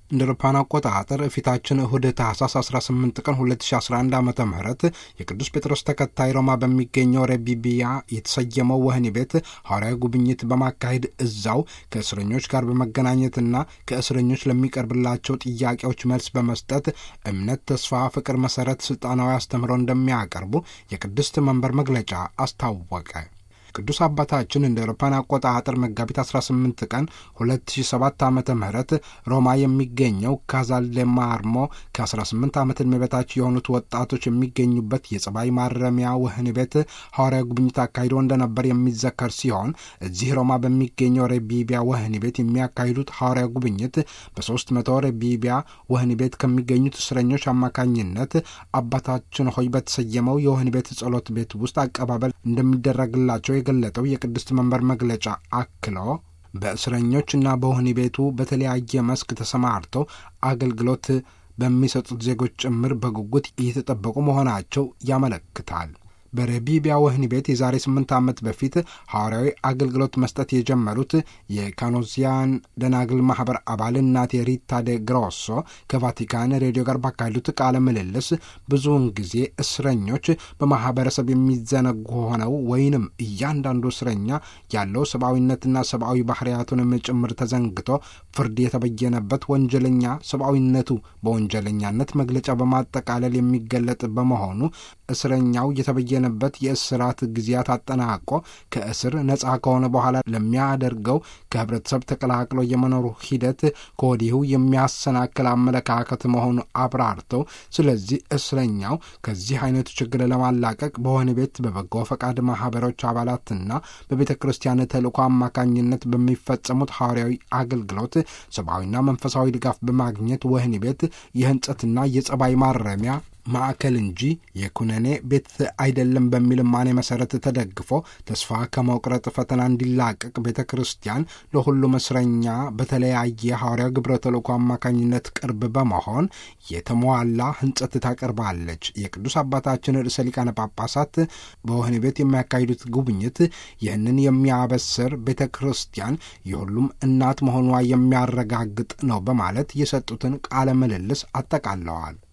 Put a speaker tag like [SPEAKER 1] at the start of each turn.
[SPEAKER 1] እንደ አውሮፓውያን አቆጣጠር ፊታችን እሁድ ታህሳስ 18 ቀን 2011 ዓ ም የቅዱስ ጴጥሮስ ተከታይ ሮማ በሚገኘው ሬቢቢያ የተሰየመው ወህኒ ቤት ሐዋርያዊ ጉብኝት በማካሄድ እዛው ከእስረኞች ጋር በመገናኘትና ከእስረኞች ለሚቀርብላቸው ጥያቄዎች መልስ በመስጠት እምነት፣ ተስፋ፣ ፍቅር መሠረት ሥልጣናዊ አስተምህሮ እንደሚያቀርቡ የቅድስት መንበር መግለጫ አስታወቀ። ቅዱስ አባታችን እንደ አውሮፓውያን አቆጣጠር መጋቢት 18 ቀን 2007 ዓ ም ሮማ የሚገኘው ካዛል ማርሞ ከ18 ዓመት ዕድሜ በታች የሆኑት ወጣቶች የሚገኙበት የጸባይ ማረሚያ ወህኒ ቤት ሐዋርያዊ ጉብኝት አካሂዶ እንደነበር የሚዘከር ሲሆን እዚህ ሮማ በሚገኘው ሬቢቢያ ወህኒ ቤት የሚያካሂዱት ሐዋርያዊ ጉብኝት በ300 ሬቢቢያ ወህኒ ቤት ከሚገኙት እስረኞች አማካኝነት አባታችን ሆይ በተሰየመው የወህኒ ቤት ጸሎት ቤት ውስጥ አቀባበል እንደሚደረግላቸው የገለጠው የቅድስት መንበር መግለጫ አክሎ በእስረኞችና በወህኒ ቤቱ በተለያየ መስክ ተሰማርተው አገልግሎት በሚሰጡት ዜጎች ጭምር በጉጉት እየተጠበቁ መሆናቸው ያመለክታል። በሬቢቢያ ወህኒ ቤት የዛሬ ስምንት ዓመት በፊት ሐዋርያዊ አገልግሎት መስጠት የጀመሩት የካኖዚያን ደናግል ማኅበር አባል እናቴ ሪታ ደ ግሮሶ ከቫቲካን ሬዲዮ ጋር ባካሄዱት ቃለ ምልልስ ብዙውን ጊዜ እስረኞች በማኅበረሰብ የሚዘነጉ ሆነው ወይንም እያንዳንዱ እስረኛ ያለው ሰብአዊነትና ሰብአዊ ባህርያቱንም ጭምር ተዘንግቶ ፍርድ የተበየነበት ወንጀለኛ ሰብአዊነቱ በወንጀለኛነት መግለጫ በማጠቃለል የሚገለጥ በመሆኑ እስረኛው የተበየነ በት የእስራት ጊዜያት አጠናቆ ከእስር ነጻ ከሆነ በኋላ ለሚያደርገው ከህብረተሰብ ተቀላቅሎ የመኖሩ ሂደት ከወዲሁ የሚያሰናክል አመለካከት መሆኑ አብራርተው፣ ስለዚህ እስረኛው ከዚህ አይነቱ ችግር ለማላቀቅ በወህኒ ቤት በበጎ ፈቃድ ማህበሮች አባላትና በቤተ ክርስቲያን ተልእኮ አማካኝነት በሚፈጸሙት ሐዋርያዊ አገልግሎት ሰብአዊና መንፈሳዊ ድጋፍ በማግኘት ወህኒ ቤት የህንጸትና የጸባይ ማረሚያ ማዕከል እንጂ የኩነኔ ቤት አይደለም በሚል ማኔ መሰረት ተደግፎ ተስፋ ከመቁረጥ ፈተና እንዲላቀቅ ቤተ ክርስቲያን ለሁሉም እስረኛ በተለያየ ሐዋርያዊ ግብረ ተልእኮ አማካኝነት ቅርብ በመሆን የተሟላ ህንጸት ታቀርባለች። የቅዱስ አባታችን ርዕሰ ሊቃነ ጳጳሳት በወህኒ ቤት የሚያካሂዱት ጉብኝት ይህንን የሚያበስር ቤተ ክርስቲያን የሁሉም እናት መሆኗ የሚያረጋግጥ ነው በማለት የሰጡትን ቃለ ምልልስ አጠቃለዋል።